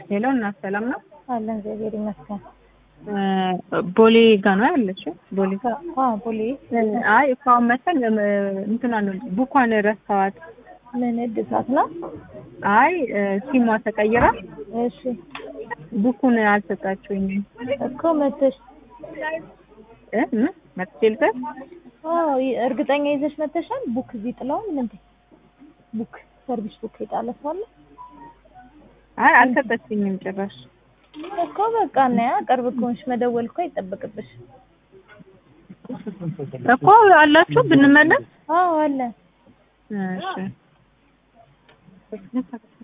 ሄሎ እናት ሰላም ነው? አለን እግዚአብሔር ይመስገን። ቦሌ ጋ ነው ያለችው? ቦሌ አዎ ቦሌ አይ እኮ አሁን መሰል እንትና ነው ቡኳን ረሳዋት። ምን እድሳት ነው? አይ ሲሟ ተቀይራ እሺ ቡኩን አልሰጣችሁኝም እኮ መተሽ እ ምን መጥቼ ልበል? አዎ ይ- እርግጠኛ ይዘሽ መተሻል? ቡክ እዚህ ጥለዋል እንዴ? ቡክ ሰርቪስ ቡክ የጣለ ሰው አለ? አይ አልሰጠችኝም ጭራሽ። እኮ በቃ እና ያ ቅርብ ከሆንሽ መደወል እኮ አይጠበቅብሽ። እኮ አላችሁ ብንመለስ አዎ አለ። እሺ